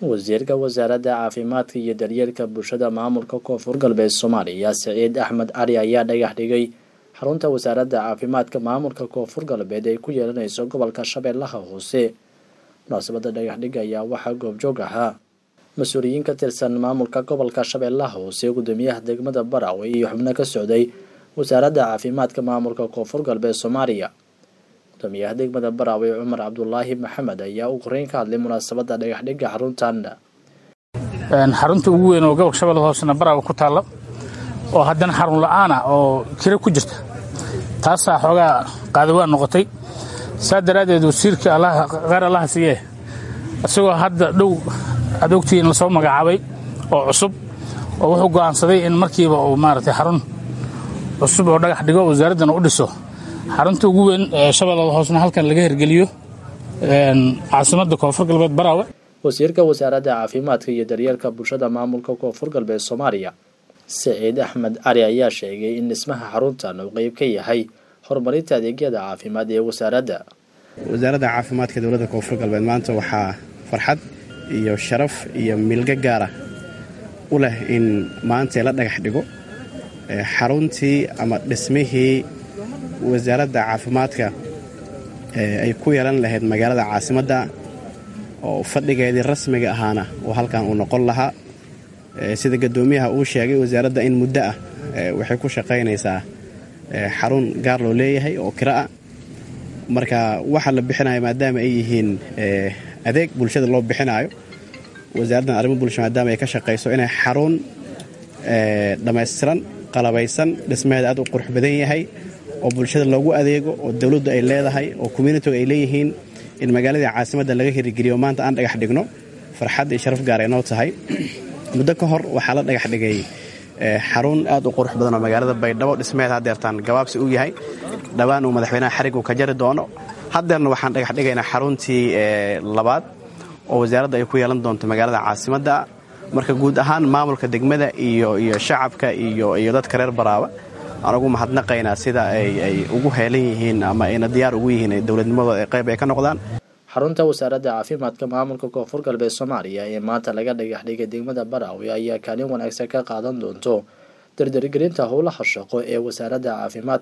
wasiirka wasaaradda caafimaadka iyo daryeelka bulshada maamulka koonfur galbeed soomaaliya saciid axmed cali ayaa dhagax dhigay xarunta wasaaradda caafimaadka maamulka koonfur galbeed ay ku yeelanayso gobolka shabeellaha hoose munaasabadda dhagaxdhiga ayaa waxaa goobjoog ahaa mas-uuliyiin ka tirsan maamulka gobolka shabeellaha hoose gudoomiyaha degmada barawe iyo xubno ka socday wasaaradda caafimaadka maamulka koonfur galbeed soomaaliya gudoomiyaha degmada barawe cumar cabdulaahi maxamed ayaa u koreyn ka hadlay munaasabadda dhagaxdhiga xaruntan xarunta ugu weyn oo gobolka shabeellada hoosena barawe ku taalla oo haddana xarun la-aan ah oo kiro ku jirta taasaa xoogaa qaadawaan noqotay saa daraaddeed wasiirka qaar allaha siiyee isagoo hadda dhow aad ogtihiin lasoo magacaabay oo cusub oo wuxuu go'aansaday in markiiba uu maaragtay xarun cusub oo dhagax dhigo wasaaraddana u dhiso xarunta ugu weyn ee shabeellada hoosena halkan laga hirgeliyo caasimadda koonfur galbeed baraawe wasiirka wasaaradda caafimaadka iyo daryeelka bulshada maamulka koonfur galbeed soomaaliya saciid axmed cali ayaa sheegay in dhismaha xaruntan uu qeyb ka yahay horumarinta adeegyada caafimaad ee wasaaradda wasaaradda caafimaadka dowladda koonfur galbeed maanta waxaa farxad iyo sharaf iyo milgo gaara u leh in maanta la dhagax dhigo xaruntii ama dhismihii wasaaradda caafimaadka ay ku yeelan lahayd magaalada caasimadda oo fadhigeedii rasmiga ahaana oo halkan uu noqon lahaa sida gadoomiyaha uu sheegay wasaaradda in muddo ah waxay ku shaqaynaysaa xarun gaar loo leeyahay oo kiro ah marka waxa la bixinayo maadaama ay yihiin adeeg bulshada loo bixinaayo wasaaraddan arrimo bulsho maadaama ay ka shaqayso inay xarun dhammaystiran qalabaysan dhismaheeda aad u qurux badan yahay oo bulshada loogu adeego oo dowladdu ay leedahay oo communitigu ay leeyihiin in magaaladii caasimadda laga hirigeliyo maanta aan dhagax dhigno farxad iyo sharaf gaar ay noo tahay muddo ka hor waxaa la dhagax dhigay xarun aad u qurux badan oo magaalada baydhabo dhismaheed haddeertaan gabaabsi u yahay dhowaan uu madaxweynaha xarig uu ka jari doono haddeerna waxaan dhagax dhigaynaa xaruntii labaad oo wasaaradda ay ku yeelan doonto magaalada caasimadda marka guud ahaan maamulka degmada iyo iyo shacabka iyo iyo dadka reer baraawe aan ugu mahadnaqaynaa sida ay ugu heelan yihiin ama ayna diyaar ugu yihiin dowladnimadooda qayb ay ka noqdaan xarunta wasaaradda caafimaadka maamulka koonfur galbeed soomaaliya ee maanta laga dhagax dhigay degmada baraawe ayaa kaalin wanaagsan ka qaadan doonto dardargelinta howlaha shaqo ee wasaaradda caafimaadka